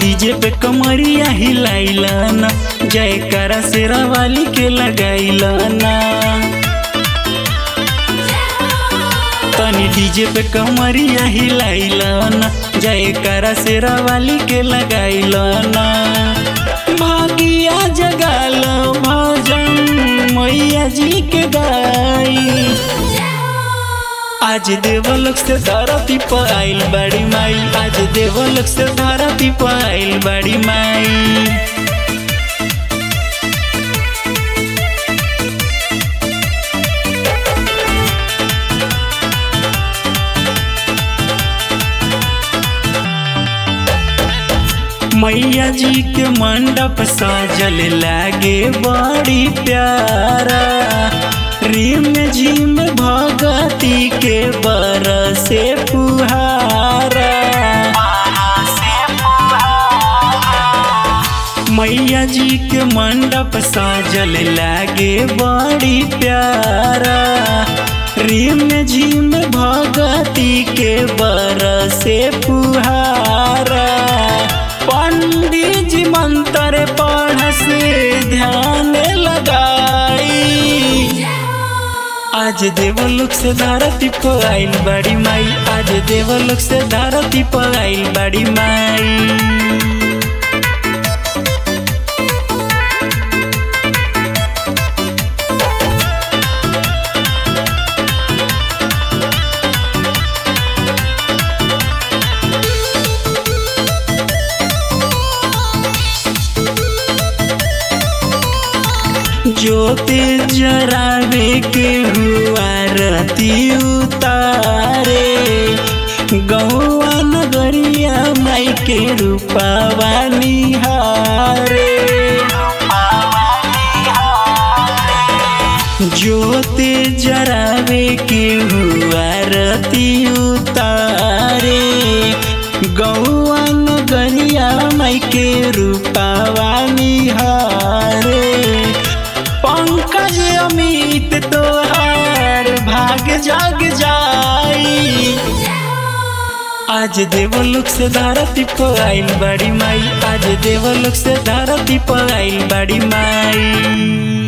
DJ पे कमरिया हिलाइला ना जयकारा शेरा वाली के लगाइला ना तनी डीजे पे कमरिया हिलाइला ना जयकारा शेरा वाली के लगाइला ना भागिया जगाल भजन मैया जी के गाई आज देवलोक से धरती पर आइल बड़ी माई आज देवलोक से धरती पर आइल बड़ी माई मैया जी के मंडप सजल लागे बड़ी प्यारा रिम झिम भगती के बरसे फुहारा मैया जी के मंडप सजल लागे बड़ी प्यारा रिम झिम भगती के बरसे फुहारा पंडित जी मंत्र पढ़ से ध्यान लगाई आज देवलोक से धरती पर आइल बड़ी माई आज देवलोक से धरती पर आइल बड़ी माई ज्योति जरावे के हुआ रती उतारे गौआ नगरिया माई के रूपावा निहारे ज्योति जरावे के हुआ रती उतारे गौआ नगरिया माई के रूपावा निहारे पंकज अमित तोहार भाग जाग जाई आज देवलोक से धरती पर आइल बड़ी माई आज देवलोक से धरती पर आइल बड़ी माई